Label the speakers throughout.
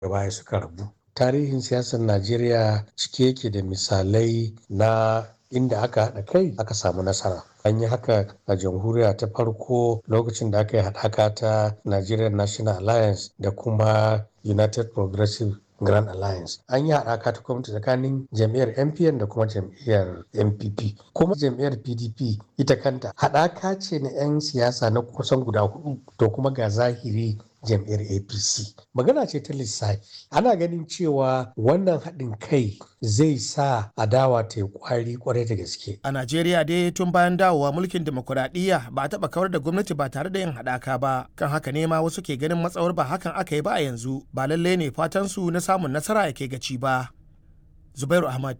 Speaker 1: baya suka rabu tarihin siyasar najeriya cike yake da misalai na inda aka haɗa kai aka samu nasara an yi haka a jamhuriya ta farko lokacin da aka yi haɗaka ta nigerian national alliance da kuma united progressive grand alliance an yi haɗaka ta gwamnati tsakanin jam'iyyar mpn da kuma jam'iyyar npp kuma jam'iyyar pdp ita kanta haɗaka ce na 'yan siyasa na kusan guda hudu to kuma ga zahiri jam'iyyar apc magana ce ta lissafi ana ganin cewa wannan haɗin kai zai sa adawa ta yi kwari kwarai da gaske
Speaker 2: a najeriya dai tun bayan dawowa mulkin demokuraɗiyya ba a taɓa kawar da gwamnati ba tare da yin haɗaka ba kan haka ne ma wasu ke ganin matsawar ba hakan aka yi ba a yanzu ba lallai ne fatan su na samun nasara ya kai gaci ba zubairu ahmad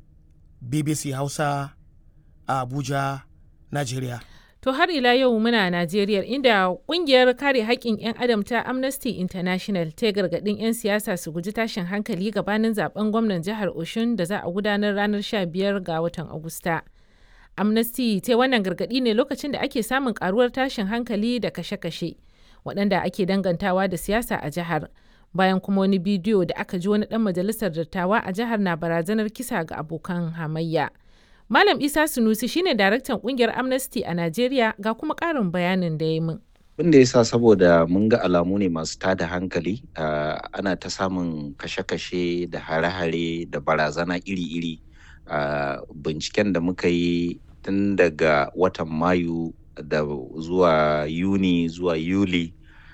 Speaker 2: bbc hausa a abuja najeriya
Speaker 3: To har ila yau muna Najeriya inda kungiyar kare haƙƙin 'yan adam ta Amnesty International ta gargaɗin 'yan siyasa su guji tashin hankali gabanin zaben gwamnan jihar Oshun da za a gudanar ranar 15 ga watan Agusta. Amnesty ta wannan gargaɗi ne lokacin da ake samun karuwar tashin hankali da kashe-kashe waɗanda ake dangantawa da siyasa a jihar. Bayan kuma wani bidiyo da aka ji wani ɗan majalisar dattawa a jihar na barazanar kisa ga abokan hamayya. Malam Isa Sunusi shine daraktan kungiyar Amnesty a Najeriya ga kuma ƙarin bayanin da ya min.
Speaker 4: Abin da ya sa saboda mun ga alamu ne masu tada hankali ana ta samun kashe-kashe da hare-hare da barazana iri-iri a binciken da muka yi tun daga watan Mayu da zuwa Yuni zuwa Yuli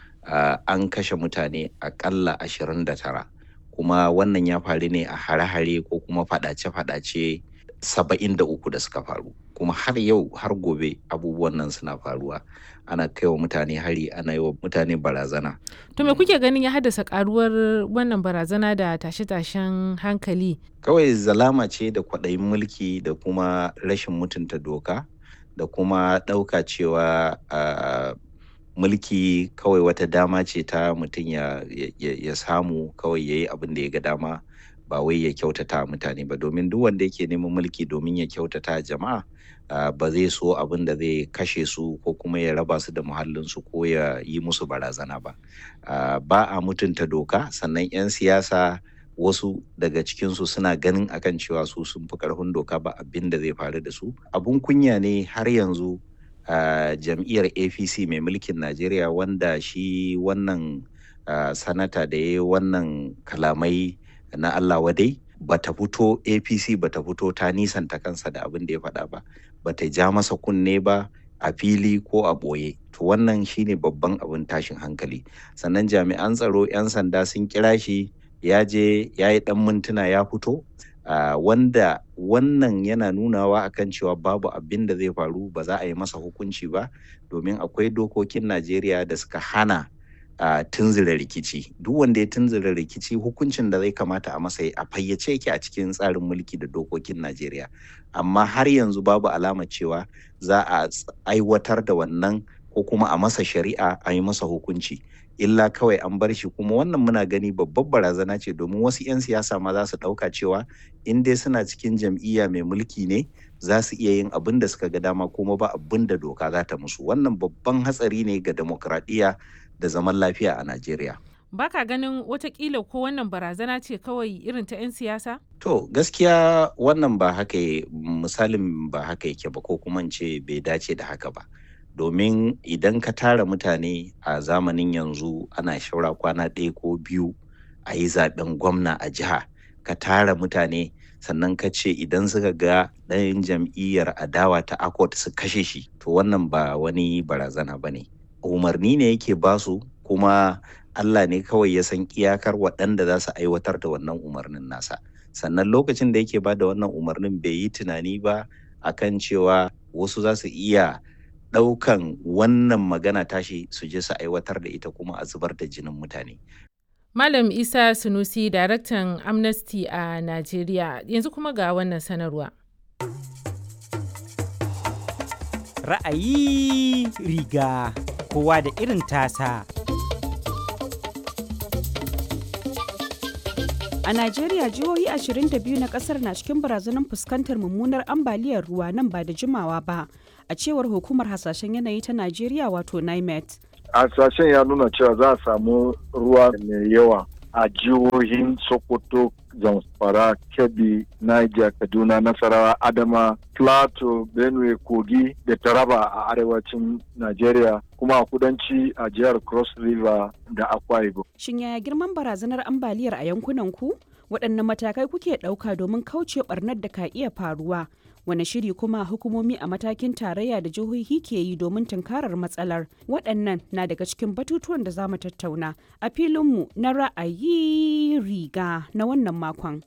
Speaker 4: an kashe mutane akalla ashirin da tara kuma wannan ya faru ne a hare-hare ko kuma faɗace-faɗace saba'in da uku da suka faru kuma har yau har gobe abubuwan nan suna faruwa ana kai wa mutane hari ana yi wa mutane barazana
Speaker 3: To me kuke ganin ya haddasa karuwar wannan barazana da tashe-tashen hankali?
Speaker 4: kawai zalama ce da kwaɗayin mulki da kuma rashin mutunta doka da kuma ɗauka cewa uh, mulki kawai wata dama ce ta mutum ya, ya, ya samu kawai ya yi abin da ya ga dama ba wai ya kyautata mutane ba domin duk wanda yake neman mulki domin ya kyautata jama'a ba zai so abin da zai kashe su ko kuma ya raba su da muhallinsu ko ya yi musu barazana ba ba a mutunta doka sannan 'yan siyasa wasu daga cikinsu suna ganin akan cewa su sun fi karfin doka ba abin da zai faru da su abun kunya ne har yanzu a jam'iyyar apc mai mulkin najeriya wanda shi wannan sanata da ya yi wannan kalamai na Allah wadai bata fito APC bata fito ta nisanta kansa da abin da ya faɗa ba bata ja masa kunne ba a fili ko a ɓoye to wannan shine babban abin tashin hankali sannan jami'an tsaro 'yan sanda sun kira shi ya je ya yi ɗan mintuna ya fito uh, wanda wannan yana nunawa akan cewa babu abin da zai faru ba za a yi masa hukunci ba domin akwai dokokin Najeriya da suka hana a uh, tunzura rikici duk wanda ya tunzura rikici hukuncin da zai kamata a masa a fayyace yake a cikin tsarin mulki da dokokin Najeriya amma har yanzu babu alama cewa za a aiwatar da wannan ko kuma a masa shari'a a yi masa hukunci illa kawai an bar shi kuma wannan muna gani babbar barazana ce domin wasu 'yan siyasa ma za su ɗauka cewa in dai suna cikin jam'iyya mai mulki ne za su iya yin abin da suka ga dama kuma ba abin da doka za ta musu wannan babban hatsari ne ga demokradiyya da zaman lafiya a Najeriya.
Speaker 3: Baka ganin watakila ko wannan barazana ce kawai irin ta 'yan siyasa?
Speaker 4: To gaskiya wannan ba haka misalin ba haka yake ba ko kuma ce bai dace da haka ba. Domin idan ka tara mutane a zamanin yanzu ana shaura kwana ɗaya ko biyu a yi zaɓen gwamna a jiha ka tara mutane sannan ka ce idan suka ga ɗayan jam'iyyar adawa ta akot su kashe shi to wannan ba wani barazana ba ne. umarni ne yake basu kuma Allah ne kawai ya san iyakar waɗanda za su aiwatar da wannan umarnin nasa sannan lokacin da yake ba da wannan umarnin bai yi tunani ba akan cewa wasu za su iya ɗaukan wannan magana tashi su je su aiwatar da ita kuma a zubar da jinin mutane
Speaker 3: Malam Isa Sunusi, daraktan Amnesty a Najeriya, yanzu kuma ga wannan sanarwa.
Speaker 5: Ra'ayi riga kowa da irin tasa.
Speaker 6: A Najeriya jihohi 22 na kasar na cikin barazanar fuskantar mummunar ambaliyar ruwa nan ba da jimawa ba, a cewar hukumar hasashen yanayi ta Najeriya wato NIMET.
Speaker 7: Hasashen ya nuna cewa za a samu ruwa mai yawa a jihohin Sokoto, Zamfara, Kebbi, Niger, Kaduna, Nasarawa, Adama, Plateau, Benue, Kogi da Taraba a arewacin Najeriya kuma a kudanci a jihar Cross River da Akwa Ibom.
Speaker 6: Shin yaya girman barazanar ambaliyar a yankunan ku? Waɗanne matakai kuke ɗauka domin kauce ɓarnar da ka iya faruwa? Wane shiri kuma hukumomi a matakin tarayya da jihohi ke yi domin tunkarar matsalar? Waɗannan na daga cikin batutuwan da za mu tattauna a filinmu na ra'ayi riga na wannan makon.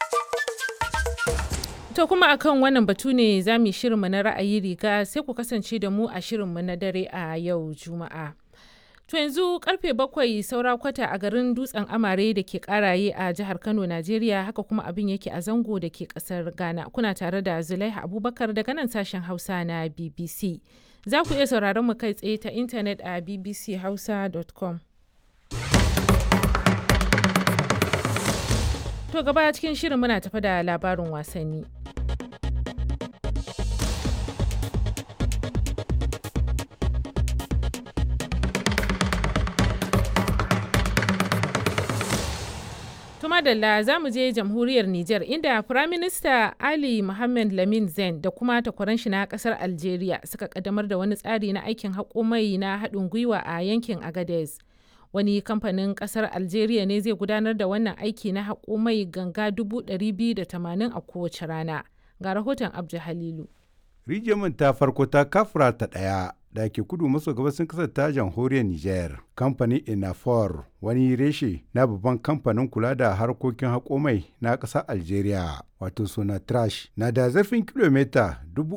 Speaker 3: To kuma akan wannan batu ne za mu yi shirinmu na ra'ayi riga sai ku kasance da mu a shirinmu na dare a yau Juma'a. To yanzu karfe bakwai saura kwata a garin dutsen amare da ke karaye a jihar Kano, Najeriya haka kuma abin yake a zango da ke kasar Ghana. Kuna tare da Zulaiha Abubakar daga nan sashen Hausa na BBC. Za ku iya sauraron mu kai tsaye ta intanet a bbchausa.com. To gaba cikin shirin muna tafi da labarin wasanni. madalla za mu je jamhuriyar Nijar inda Firaminista Ali Mohammed Lamin Zen da kuma takwaran shi na kasar Algeria suka kaddamar da wani tsari na aikin haƙo mai na haɗin gwiwa a yankin Agadez. Wani kamfanin kasar Algeria ne zai gudanar da wannan aiki na haƙo mai ganga 280 a kowace rana. Ga rahoton Abdu Halilu.
Speaker 8: Rijiyar ta farko ta kafura ta ɗaya da ke kudu maso gabasin kasar ta jamhuriyar Nijar. Kamfanin Inafor wani reshe na babban kamfanin kula da harkokin haƙo mai na ƙasar Algeria wato suna trash na da zurfin kilomita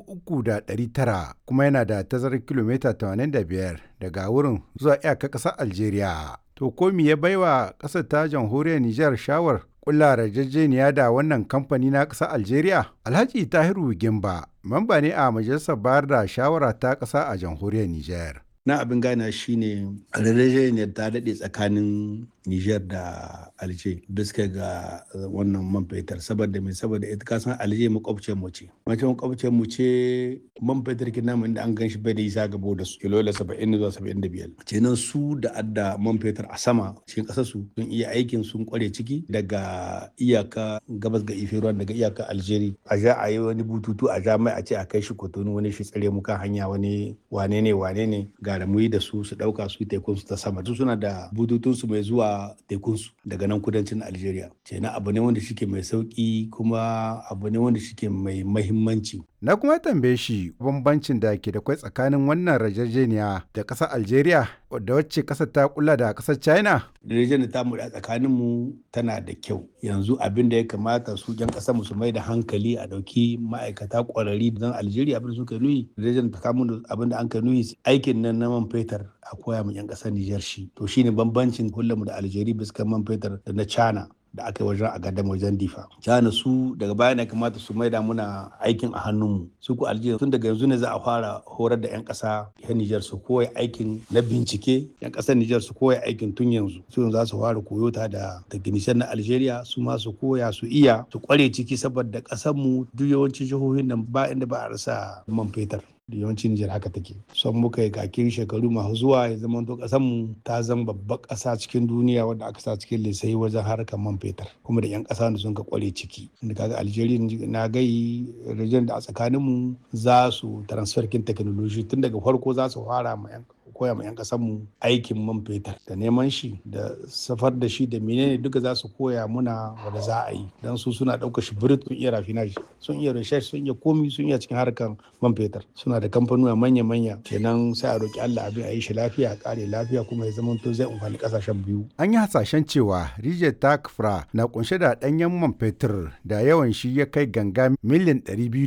Speaker 8: 3,900 kuma yana da tazarar kilomita 85 daga wurin zuwa iyaka ƙasar Algeria. To ko me ya baiwa ƙasar ta jamhuriyar Nijar shawar kulla yarjejeniya da wannan kamfani na ƙasar Algeria? Alhaji Tahiru Gimba, mamba ne a majalisar bayar da shawara ta ƙasa a jamhuriyar Nijar.
Speaker 9: Na abin gana shine yarjejeniyar ta daɗe tsakanin Nijar da Alje bisa ga wannan man fetur saboda mai saboda ita kasan Alje makwabciyar mu ce. Mace makwabciyar mu ce man fetur kin namu inda an gan shi bai da isa gabo da su kilo saba'in zuwa saba'in da biyar. Kenan su da adda man fetur a sama cikin ƙasar su sun iya aikin sun kware ciki daga iyaka gabas ga ife ruwan daga iyaka Algeria. A ja a yi wani bututu a ja mai a ce a kai shi kotonu wani shi tsare mu kan hanya wani wane ne wane ne gara mu yi da su su ɗauka su tekun su ta sama. Su suna da bututun su mai zuwa tekunsu daga nan kudancin Algeria. Kenan abu ne wanda shike mai sauki kuma abu ne wanda shike mai mahimmanci.
Speaker 8: Na kuma tambaye shi bambancin da ke da kwai tsakanin wannan rajajeniya da ƙasar Algeria da wacce ƙasar ta kula da ƙasar China.
Speaker 9: Yarjejeniyar ta mu da tsakanin mu tana da kyau. Yanzu abin da ya kamata su ƴan ƙasar mu su mai da hankali a ɗauki ma'aikata ƙwararri don Algeria abin da suka nuyi. Yarjejeniyar ta kamun abin da an ka nuyi aikin nan na man fetur a koya mu 'yan ƙasar Nijar shi. To shine bambancin mu da Algeria bisa man fetur da na China. da aka yi wajen a gadon wajen difa. China su daga baya ne kamata su maida muna aikin a hannunmu. Su ku Algeria tun daga yanzu ne za a fara horar da 'yan ƙasa yan Nijar su koya aikin na bincike 'yan ƙasar Nijar su koya aikin tun yanzu. Su yanzu za su fara koyo ta da technician na Algeria su ma su koya su iya su kware ciki saboda ƙasar mu duk yawancin jihohin nan ba inda ba a rasa man fetur. da yawancin Nijar haka take. Son muka yi kakin shekaru masu zuwa ya zama to mu ta zama babbar ƙasa cikin duniya wadda aka sa cikin lissafi wajen harkar man fetur kuma da 'yan ƙasa da sun ka kware ciki. Inda kaga Algeria na gai rijiyar da a tsakaninmu za su transfer kin technology tun daga farko za su fara ma 'yan koya ma 'yan mu aikin man fetur da neman shi da safar da shi da menene duka za su koya muna wanda za a yi don su suna ɗaukar shi birit sun iya rafinage sun iya research sun iya komi sun iya cikin harkar man fetur suna da kamfanuwa manya-manya kenan sai a roki Allah abin a yi shi lafiya a kare lafiya kuma ya zama to zai amfani kasashen biyu.
Speaker 8: An yi hasashen cewa rijiyar takfra na kunshe da ɗanyen man fetur da yawan shi ya kai ganga miliyan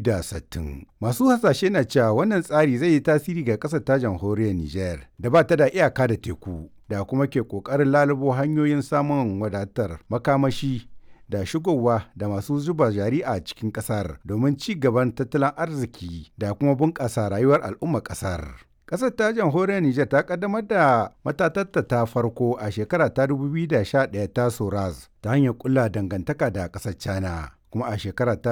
Speaker 8: 260. Masu hasashe na cewa wannan tsari zai yi tasiri ga ƙasar ta jamhuriyar Nijar da ba ta da iyaka da teku da kuma ke ƙoƙarin lalubo hanyoyin samun wadatar makamashi da shigowa da masu zuba jari a cikin ƙasar domin ci gaban tattalin arziki da kuma bunƙasa rayuwar al'ummar ƙasar. Ƙasar ta jamhuriyar Nijar ta kaddamar da matatatta ta farko a shekara ta 2011 ta Soraz ta hanyar kulla dangantaka da ƙasar China. kuma a shekara ta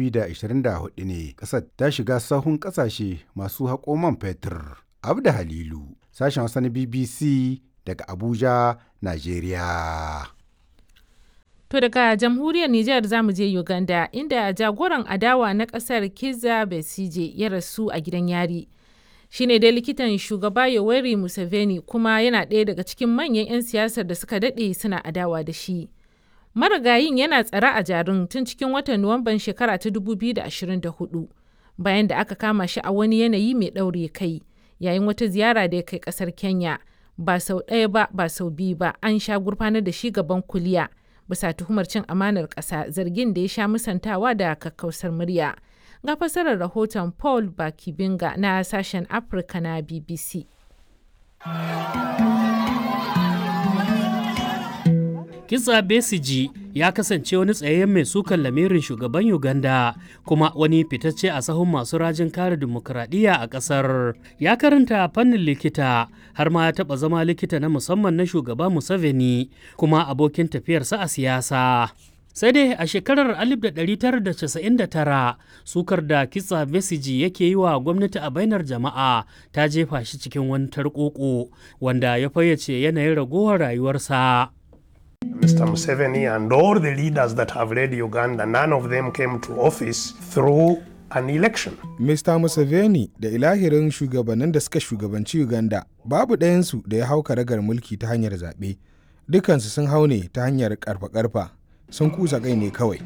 Speaker 8: 2024 ne ƙasar ta shiga sahun ƙasashe masu haƙo man fetur. Abda Halilu, sashen Hausa na BBC daga Abuja, Najeriya.
Speaker 3: To daga jamhuriyar Nijar za mu je Uganda inda jagoran adawa na kasar Kizza Besigye ya rasu a gidan yari. Shi ne dai likitan shugaba Yoweri Museveni kuma yana ɗaya daga cikin manyan 'yan siyasar da suka daɗe suna adawa da shi. Marigayin yana tsare a jarin tun cikin watan Nuwamban shekara ta 2024 bayan da aka kama shi a wani yanayi mai ɗaure kai yayin wata ziyara da ya kai ƙasar Kenya. Ba sau ɗaya ba ba sau biyu ba an sha gurfanar da shi gaban kuliya. bisa tuhumar cin amanar ƙasa zargin da ya sha musantawa da kakkausar murya. Ga fasarar rahoton Paul Bakibinga na sashen Afirka na BBC.
Speaker 10: Kisa Besiji ya kasance wani tsayayyen mai sukan lamirin shugaban Uganda kuma wani fitacce a sahun masu rajin kare dimokuraɗiyya a ƙasar. Ya karanta fannin likita har ma ya taɓa zama likita na musamman na shugaba Museveni kuma abokin tafiyarsa a siyasa. sai dai a shekarar 1999 sukar da kitsa besiji yake yi wa gwamnati a bainar jama'a ta jefa shi cikin wani tarkoko wanda ya fayyace yanayin ragowar rayuwarsa.
Speaker 11: Mr. Museveni and all the leaders that have led Uganda, none of them came to office through an election.
Speaker 12: Mr. Museveni da ilahirin shugabannin da suka shugabanci Uganda babu ɗayansu da ya hau karagar mulki ta hanyar zaɓe. Dukansu sun hau ne ta hanyar ƙarfa-ƙarfa, sun kusa kai ne kawai.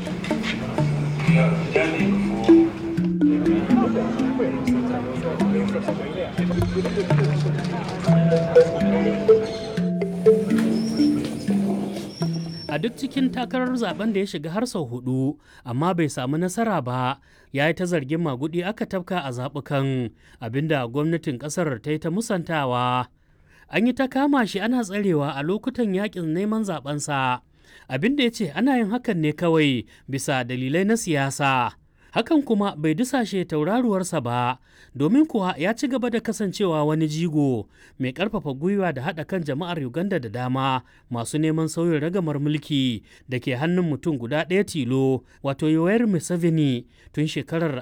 Speaker 10: a duk cikin takarar zaben da ya shiga har sau hudu amma bai samu nasara ba ya yi ta zargin magudi aka tafka a zaɓukan abinda gwamnatin ƙasar ta yi ta musantawa an yi ta kama shi ana tsarewa a lokutan yakin neman zabensa abinda ya ce ana yin hakan ne kawai bisa dalilai na siyasa hakan kuma bai dusashe tauraruwarsa ba domin kuwa ya ci gaba da kasancewa wani jigo mai karfafa gwiwa da haɗa kan jama'ar uganda da dama masu neman sauyin ragamar mulki da ke hannun mutum guda ɗaya tilo wato yoweri museveni tun shekarar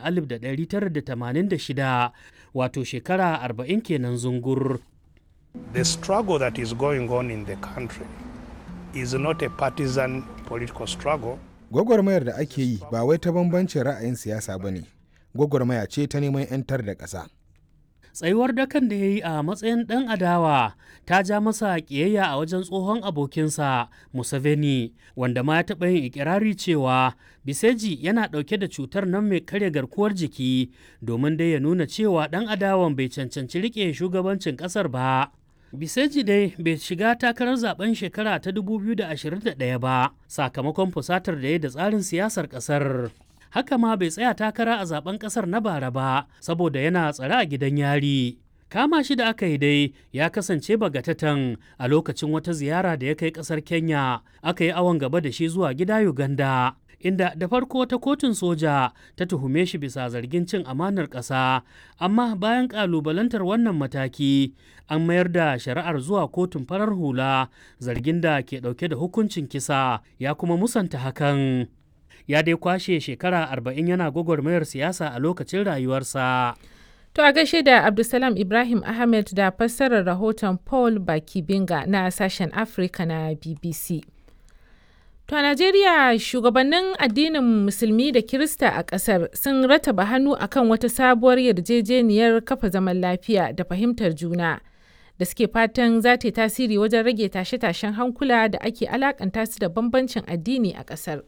Speaker 10: 1986 wato shekara 40 kenan zungur
Speaker 11: The struggle that is going on in the country is not a partisan political struggle.
Speaker 12: Gwagwarmayar da ake yi ba wai ta bambancin ra'ayin siyasa ba ne, gwagwarmaya ce ta neman 'yantar da ƙasa.
Speaker 10: tsayuwar dakan da ya yi a matsayin ɗan adawa ta ja masa ƙiyayya a wajen tsohon abokinsa Museveni wanda ma ya taɓa yin ikirari cewa Biseji yana ɗauke da cutar nan mai karya garkuwar jiki domin dai ya nuna cewa ɗan adawan bai cancanci riƙe shugabancin ƙasar ba. Biseji dai bai shiga takarar zaben shekara ta 2021 ba sakamakon fusatar da ya da tsarin siyasar ƙasar. haka ma bai tsaya takara a zaben kasar na bara ba saboda yana tsare a gidan yari kama shi da aka yi dai ya kasance bagatatan a lokacin wata ziyara da ya kai kasar kenya aka yi awon gaba da shi zuwa gida uganda inda da farko ta kotun soja ta tuhume shi bisa zargin cin amanar ƙasa amma bayan ƙalubalantar wannan mataki an mayar da shari'ar zuwa kotun farar hula zargin da ke ɗauke da hukuncin kisa ya kuma musanta hakan ya dai kwashe shekara arba'in yana gwagwarmayar siyasa a lokacin rayuwarsa.
Speaker 3: To a gaishe da Abdulsalam Ibrahim Ahmed da fassarar rahoton Paul Bakibinga na sashen Afirka na BBC. To a Najeriya shugabannin addinin Musulmi da Kirista a ƙasar sun rataba hannu akan wata sabuwar yarjejeniyar kafa zaman lafiya da fahimtar juna da suke fatan za ta yi tasiri wajen rage tashe-tashen hankula da ake alakanta su da bambancin addini a ƙasar.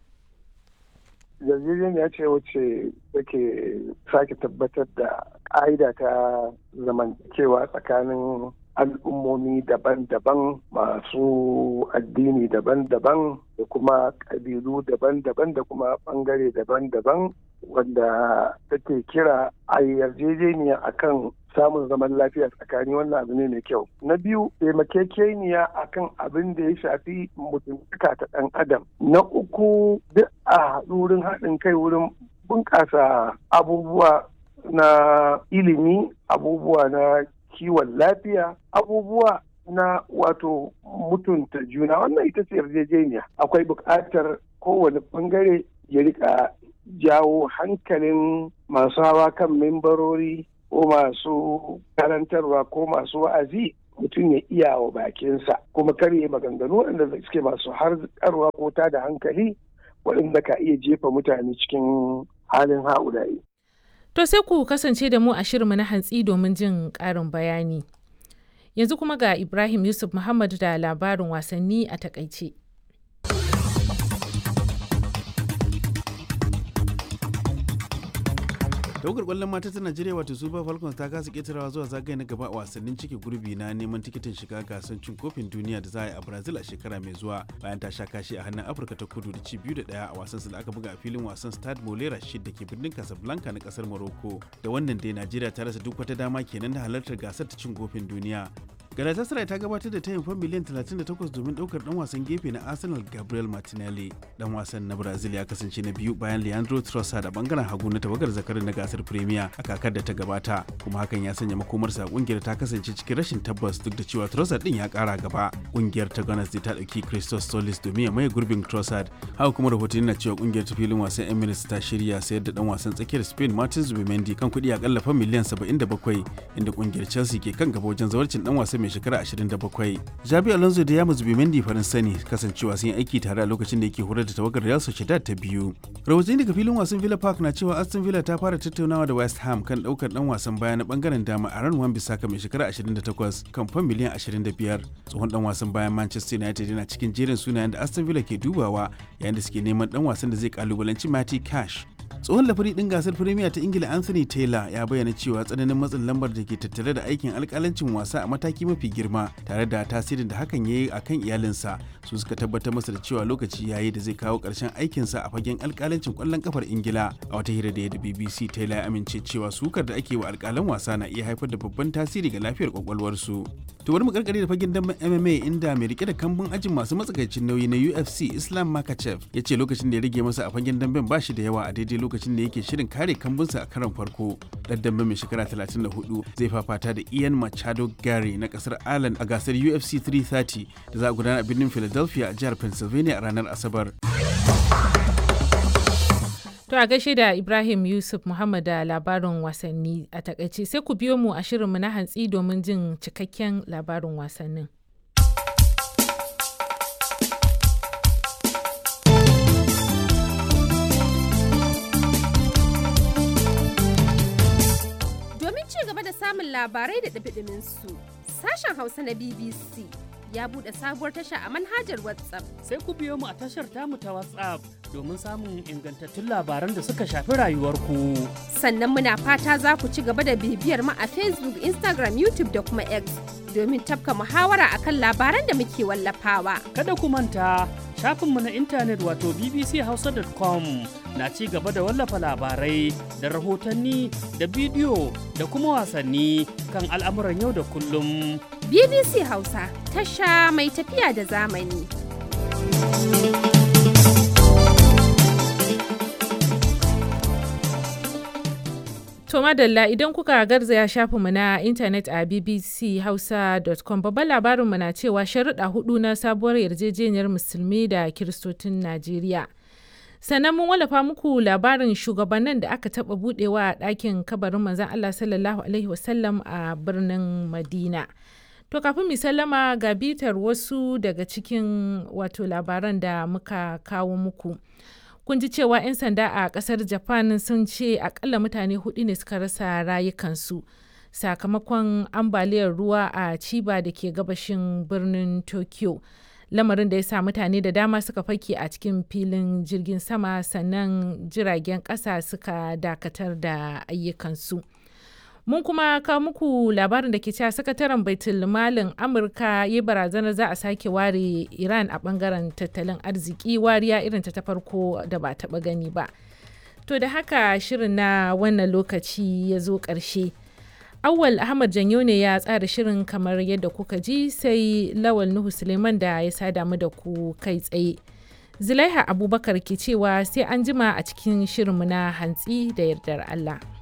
Speaker 13: yarjejeniya ce wacce take sake tabbatar da ƙa'ida ta zamantakewa tsakanin al'ummomi daban-daban masu addini daban-daban da kuma ƙabilu daban-daban da kuma ɓangare daban-daban wanda take kira a yarjejeniya akan samun zaman lafiya tsakani wannan abu ne mai kyau na biyu taimakekeniya akan abin da ya shafi mutuntaka ta ɗan adam na uku duk a haɗu wurin haɗin kai wurin bunƙasa abubuwa na ilimi abubuwa na kiwon lafiya abubuwa na wato mutunta juna wannan ita ce yarjejeniya akwai buƙatar kowane ɓangare ya rika jawo hankalin masu hawa kan membarori ko masu karantarwa ko masu wa'azi mutum ya iya wa bakinsa kuma kar ya maganganu waɗanda suke masu harkarwa ko ta da hankali waɗanda ka iya jefa mutane cikin halin ha'ulayi.
Speaker 3: To sai ku kasance da mu a shirinmu na hantsi domin jin ƙarin bayani. Yanzu kuma ga Ibrahim Yusuf Muhammad da labarin wasanni a takaice.
Speaker 14: tawagar kwallon mata ta najeriya wato super falcons ta kasa ketarawa zuwa zagaye na gaba a wasannin cike gurbi na neman tikitin shiga gasar cin kofin duniya da za a yi a brazil a shekara mai zuwa bayan ta sha kashi a hannun afirka ta kudu da ci biyu da daya a wasan da aka buga a filin wasan stade molera shid da ke birnin casablanca na kasar morocco da wannan dai najeriya ta rasa duk wata dama kenan da halartar gasar ta cin kofin duniya galatasaray ta gabatar da tayin fan miliyan 38 domin daukar dan wasan gefe na arsenal gabriel martinelli dan wasan na brazil ya kasance na biyu bayan leandro trossard a bangaren hagu na tawagar zakarin na gasar premier a kakar da ta gabata kuma hakan ya sanya makomarsa kungiyar ta kasance cikin rashin tabbas duk da cewa trossard din ya kara gaba kungiyar ta gunners ta dauki christos solis domin ya maye gurbin trossard haka kuma rahotanni na cewa kungiyar ta filin wasan emirates ta shirya sayar da dan wasan tsakiyar spain martin zubimendi kan kuɗi akalla fan miliyan 77 inda kungiyar chelsea ke kan gaba wajen zawarcin dan wasan mai shekara 27. Jabi Alonso da Yamus Bimendi faransa ne kasancewa sun yi aiki tare a lokacin da yake horar da tawagar Real Sociedad ta biyu. Rahotanni daga filin wasan Villa Park na cewa Aston Villa ta fara tattaunawa da West Ham kan daukar dan wasan baya na bangaren dama a ran Wan Bissaka mai shekara 28 kan fan miliyan 25. Tsohon dan wasan bayan Manchester United yana cikin jerin sunayen da Aston Villa ke dubawa yayin da suke neman dan wasan da zai kalubalanci Matty Cash. tsohon lafari din gasar firimiya ta ingila anthony taylor ya bayyana cewa tsananin matsin lambar da ke tattare da aikin alkalancin wasa a mataki mafi girma tare da tasirin da hakan ya yi a kan iyalinsa su suka tabbatar masa da cewa lokaci yayi da zai kawo ƙarshen aikinsa a fagen alkalancin kwallon kafar ingila a wata hira da ya da bbc taylor ya amince cewa sukar da ake wa alkalan wasa na iya haifar da babban tasiri ga lafiyar kwakwalwarsu to bari mu karkare da fagen damben mma inda mai rike da kambun ajin masu matsakaicin nauyi na ufc islam makachev ya ce lokacin da ya rage masa a fagen damben ba shi da yawa a daidai lokacin da yake shirin kare kambunsa a karon farko dan dambe mai shekara 34 zai fafata da ian machado gary na kasar ireland a gasar ufc 330 da za a gudana a birnin philadelphia a jihar pennsylvania a ranar asabar
Speaker 3: To a gaishe da Ibrahim Yusuf Muhammad da labarin wasanni a takaice sai ku biyo mu a shirinmu na hantsi domin jin cikakken labarin wasannin.
Speaker 15: Domin ci gaba da samun labarai da ɗabiɗimin su, sashen Hausa na BBC ya buɗe sabuwar tasha a manhajar WhatsApp.
Speaker 10: Sai ku biyo mu a tashar tamu ta WhatsApp domin samun ingantattun labaran da suka shafi rayuwarku.
Speaker 15: Sannan muna fata za ku ci gaba da bibiyar mu a Facebook, Instagram, YouTube da kuma X domin tafka muhawara akan labaran da muke wallafawa.
Speaker 10: Kada ku manta shafinmu na intanet wato bbchausa.com na ci gaba da wallafa labarai da rahotanni da bidiyo da kuma wasanni kan al'amuran yau da kullum.
Speaker 15: BBC Hausa tasha mai tafiya da zamani.
Speaker 3: To madalla idan kuka garzaya shafinmu na intanet a bbchausa.com babban labarinmu na cewa sharuɗa hudu na sabuwar yarjejeniyar musulmi da kiristocin Najeriya. Sannan mun wallafa muku labarin shugabannin da aka taɓa buɗewa a ɗakin kabarin manzan Allah sallallahu Alaihi wasallam a birnin Madina. To kafin mu sallama ga bitar wasu daga cikin wato labaran da muka kawo muku. kun ji cewa 'yan sanda a kasar japan sun ce akalla mutane hudu ne suka rasa rayukansu sakamakon ambaliyar ruwa a chiba da ke gabashin birnin tokyo lamarin da ya sa mutane da dama suka fake a cikin filin jirgin sama sannan jiragen kasa suka dakatar da ayyukansu mun kuma kawo muku labarin da ke cewa sakataren baitul malin amurka ya barazanar za a sake ware iran a bangaren tattalin arziki wariya irin ta farko da ba taba gani ba to da haka shirin na wannan lokaci ya zo ƙarshe awwal ahmad janyo ne ya tsara shirin kamar yadda kuka ji sai lawal nuhu suleiman da ya sada mu da ku kai tsaye zulaiha abubakar ke cewa sai an jima a cikin shirinmu na hantsi da yardar allah